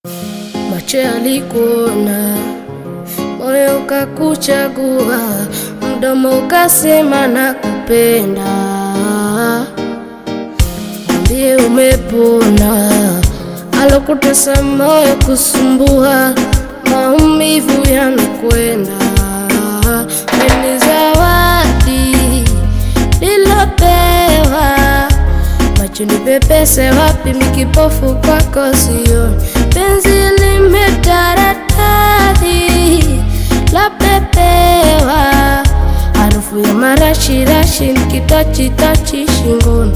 macho yalikuona, moyo ukakuchagua, mdomo ukasema nakupenda. Mwambie umepona, alokutesa moyo kusumbua, maumivu yamekwenda. Ni zawadi nilopewa, macho nipepese wapi, mikipofu kwako sioni, penzi limetaradadi lapepewa, harufu ya marashirashi nikitachitachi shingoni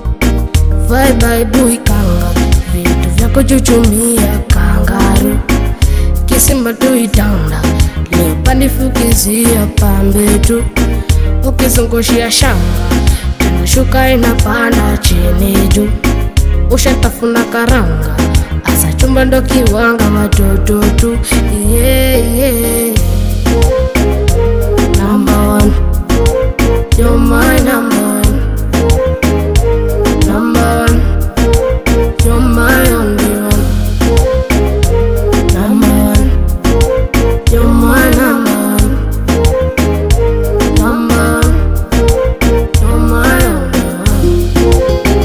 Vibe kanga vitu vya kuchuchumia kangaru kisimba tuitanda leopandifukizia pambe tu ukizungushia shanga tena shuka inapanda chini juu ushatafuna karanga asa chumba ndo kiwanga watoto tu yeah, yeah. Number one, you're my number one. Number one, you're my only one. Number one, you're my number one. Number one, you're my only one.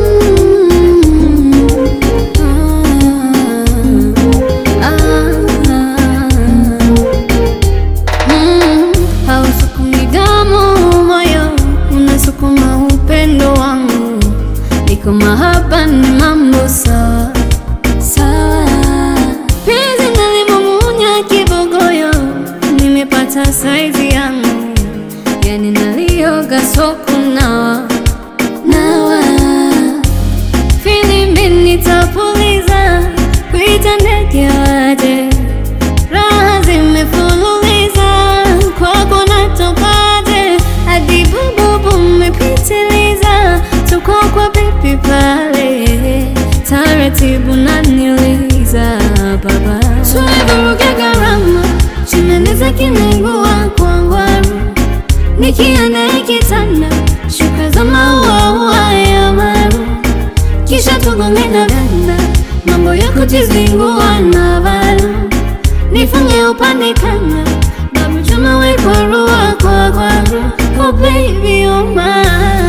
Hausukumi damu moyo, unasukuma upendo wangu. Niko mahaba ni mambo sawa sawa, penzi nalimumunya kibogoyo, nimepata saizi yangu, yani nalioga soko nawa nawa filimbi nitapuliza, kuita ndege waje raha zimefululiza kwako natokaje hadi bububu mmepitiliza tuko kwa pipi pale taratibu naniliza baba tulivuruga gharama chinaniza kimengua kwangwaru nikienda kitanda shuka za maua ya maru kisha tugonge na vanda mambo ya kujizingua na valu nifunge upande kanga babu chuma we kwa rua kwa kwa ru oh baby oh my